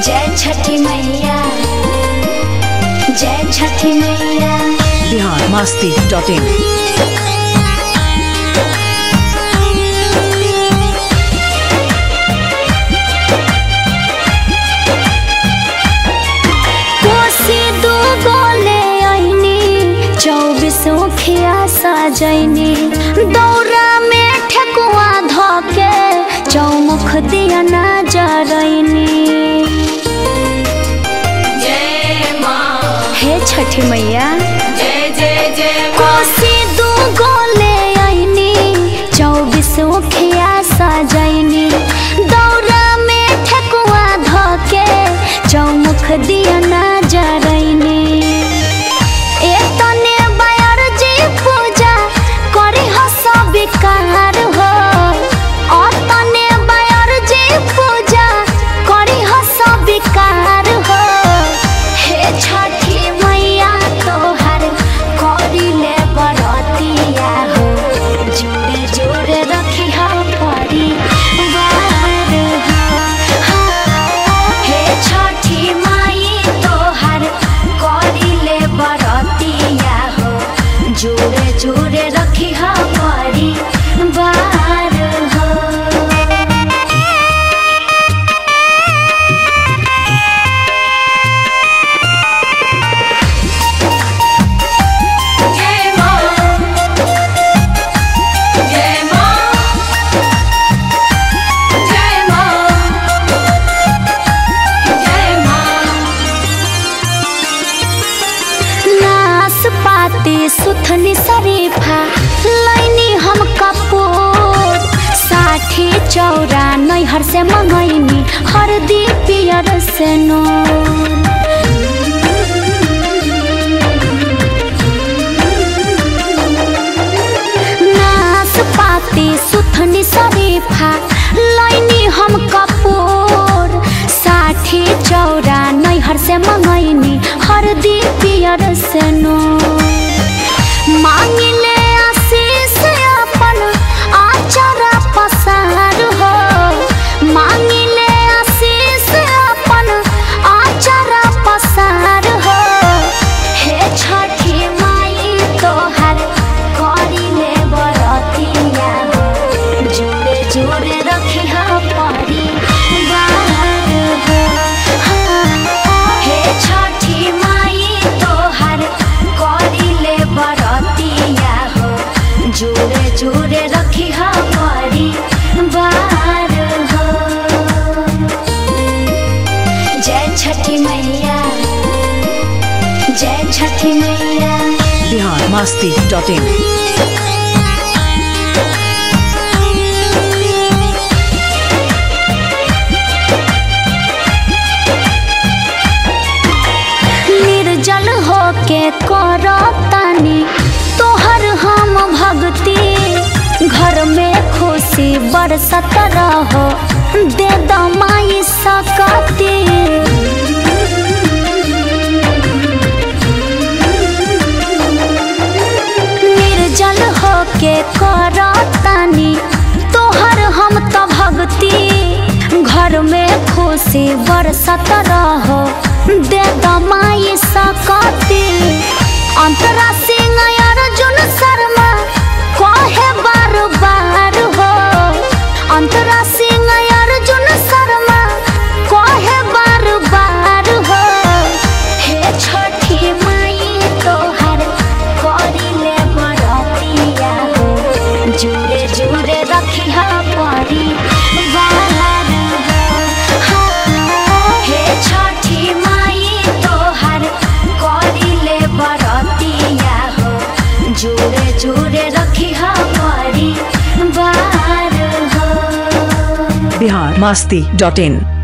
जय छठी मैया जय छठी मैया बिहार मस्ती डॉट इन कोसी दू गोले आईनी चौबीस खिया सजैनी दौरा में ठेकुआ धोके चौमुख दिया ना जरैनी जय माँ हे छठी मैया जय जय जय माँ कोसी दू गोले आईनी चौबीस खिया सजैनी दौरा में ठेकुआ धोके चौमुख दिया ना जरैनी ए तने बायर जी पूजा करी हो सब कार हो ओ तने बायर जी पूजा करी हो सब कार हो हे छठी मैया तोहर करी ले बरतिया हो जोड़े जोड़े रखी हो परी बार हो हे छठी माई तोहर करी ले बरतिया हो जोड़े जोड़े रखी हो परी बार हो जय माँ जय माँ जय माँ जय माँ नाशपाती सुथनी शरीफा लैनी हम कपूर साठी चौरा नैहर से मंगैनी हरदी पियर से नूर नाशपाती सुथनी शरीफा लैनी हम कपूर साठी चौरा नैहर से मंगैनी हरदी पियर से नूर मांगिले आशीष अपन आचरा पसार हो मांगिले आशीष अपन आचरा पसार हो हे छठी माई तोहर करिले बरतिया हो जोड़े जोड़े रखी हो परी बार हो हे छठी माई तोहर करिले बरतिया हो जोड़े जोड़े रखी हो परी बार हो जय छठी मैया जय छठी मैया बिहार मस्ती डॉट इन निर्जल होके करतानी तोहर हम भक्ति घर में खुशी बरसत रहो दे दमाई सकती निर्जल होके करतानी तोहर हम तो भक्ति घर में खुशी बरसत रहो दे दमाई सकती अंतरा सिंह अर्जुन शर्मा कहे बार बार हो अंतरा सिंह अर्जुन शर्मा कहे बार बार हो हे छठी माई तोहर करिले बरतिया हो जोड़े जोड़े रखी हा परी बार हो हे छठी माई तोहर करिले बरतिया हो जोड़े जोड़े रखी हा परी बार हो बिहार मस्ती डॉट इन